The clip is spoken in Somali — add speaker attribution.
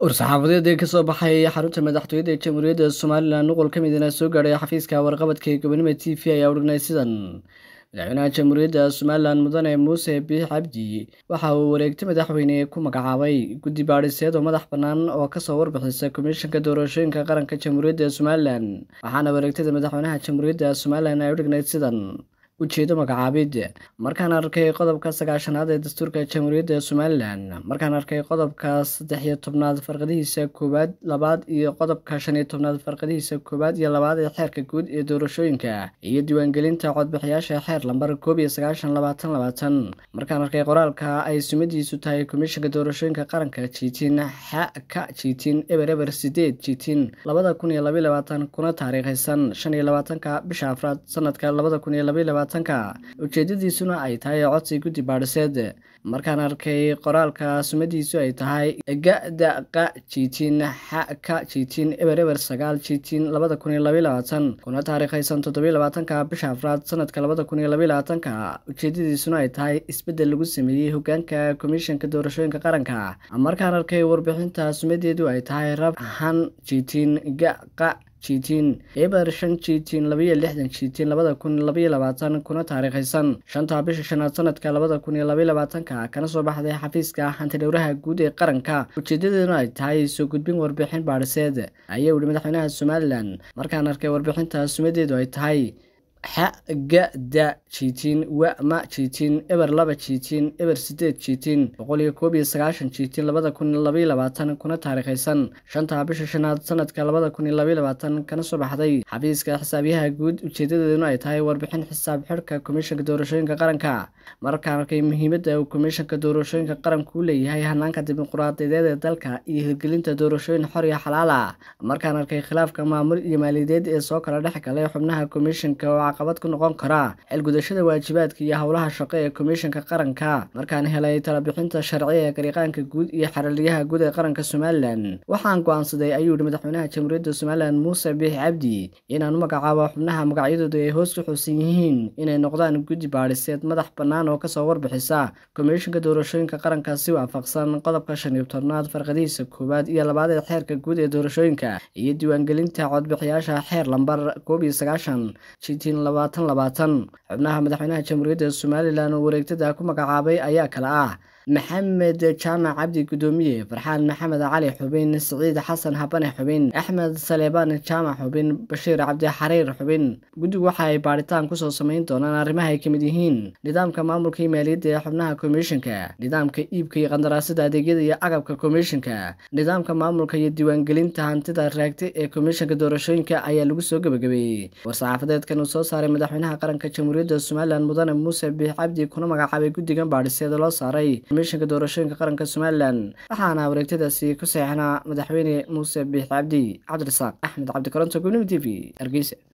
Speaker 1: war-saxaafadeed ee kasoo baxay xarunta madaxtooyada ee jamhuuriyadda somalilan nuqul ka midna soo gaadhay xafiiska warqabadka ee gobonimo t v ayaa udhignay sidan madaxweynaha jamhuuriyadda somalilan mudane muuse biix cabdi waxa uu wareegta madaxweyne ku magacaabay guddi baadhiseed oo madax bannaan oo kasoo warbixisa komishanka doorashooyinka qaranka jamhuuriyadda somalilan waxaana wareegtada madaxweynaha jamhuuriyadda somalilan ay udhignayd sidan ujeedo magacaabid markaan arkay qodobka sagaashanaad ee dastuurka jamhuuriyadda somalilan markaan arkay qodobka saddex iyo tobnaad farqadihiisa koowaad labaad iyo qodobka shan iyo tobnaad farqadihiisa koowaad iyo labaad ee xeerka guud ee doorashooyinka iyo diiwaangelinta codbixiyaasha xeer lambar koob iyo sagaashan labaatan labaatan markaan arkay qoraalka ay sumadiisu tahay komishanka doorashooyinka qaranka jiitiin xa ka jiitiin eber eber sideed jiitiin labada kun iyo labaiy labaatan kuna taariikhaysan shan iyo labaatanka bisha afraad sanadka labada kun iyo labaiy labaatan ujeedadiisuna ay tahay codsi guddi baadhiseed markaan arkay qoraalka sumadiisu ay tahay ga-da qa jiitiin xa ka jiitiin eber eber sagaal jiitiin labada kun iyo labaiy labaatan kuna taariikhaysan toddobiy labaatanka bisha afraad sanadka labada kun iyo labaiy labaatanka ujeedadiisuna ay tahay isbeddel lagu sameeyey hogaanka komishanka doorashooyinka qaranka markaan arkay warbixinta sumadeedu ay tahay rab han jiitiin ga qa jiitiin eber shan jiitiin labaiyo lixdan jiitiin labada kun labaiyo labaatan kuna taariikhaysan shanta bisha shanaad sanadka labada kun iyo labaiy labaatanka kana soo baxday xafiiska hantidhowraha guud ee qaranka ujeedadeeduna ay tahay soo gudbin warbixin baadhiseed ayaa yihi madaxweynaha somalilan markaan arkay warbixinta sumadeedu ay tahay xa ga da jiitiin wa ma jiitiin eber laba jiitiin eber sideed jiitiin boqol iyo koob iyo sagaashan jiitiin labada kun labaiy labaatan kuna taariikhaysan shanta bisha shanaad sanadka labada kun iyo labaiy labaatan kana soo baxday xafiiska xisaabyaha guud ujeedadeeduna ay tahay warbixin xisaab xidhka komishanka doorashooyinka qaranka markaan arkay muhiimadda uu komishanka doorashooyinka qaranku u leeyahay hanaanka dimuquraadiyadeed ee dalka iyo hirgelinta doorashooyin xor iyo xalaala markaan arkay khilaafka maamul iyo maaliyadeed ee soo kala dhex galay xubnaha komishanka oo caqabad ku noqon kara xilgudashada waajibaadka iyo howlaha shaqo ee komishanka qaranka markaan helay talabixinta sharci ee gariiqaanka guud iyo xaraliyaha guud ee qaranka somalilan waxaan go-aansaday ayuu yihi madaxweynaha jamhuuriyadda somalilan muuse biix cabdi inaan u magacaabo xubnaha magacyadooda ay hoos ku xusan yihiin inay noqdaan guddi baadhiseed madax bannaan oo kasoo warbixisa komishanka doorashooyinka qaranka si waafaqsan qodobka shan iyo tobnaad farqadihiisa koowaad iyo labaad ee xeerka guud ee doorashooyinka iyo diiwaangelinta codbixiyaasha xeer lambar koob iyo sagaashan jiitiin labaatan labaatan xubnaha madaxweynaha jamhuuriyadda somalilan oo wareegtada ku magacaabay ayaa kale ah maxamed jaamac cabdi guddoomiye farxaan maxamed cali xubin siciid xasan habane xubin axmed saleebaan jaamac xubin bashiir cabdi xariir xubin guddigu waxa ay baadhitaan kusoo samayn doonaan arrimaha ay ka mid yihiin nidaamka maamulka iyo maaliyadda ee xubnaha komishanka nidaamka iibka iyo qandaraasada adeegyada iyo agabka komishanka nidaamka maamulka iyo diiwaangelinta hantida raagta ee komishanka doorashooyinka ayaa lagu soo gebagabeeyey war-saxaafadeedkan uu soo saaray madaxweynaha qaranka jamhuuriyadda somalilan mudane muuse biix cabdi kuna magacaabay guddigan baadhiseeda loo saaray komishanka doorashooyinka qaranka somalilan waxaana wareegtadaasi ku seexnaa madaxweyne muuse biix cabdi cabdirasaaq axmed cabdikaronto gobnimo t v hargeysa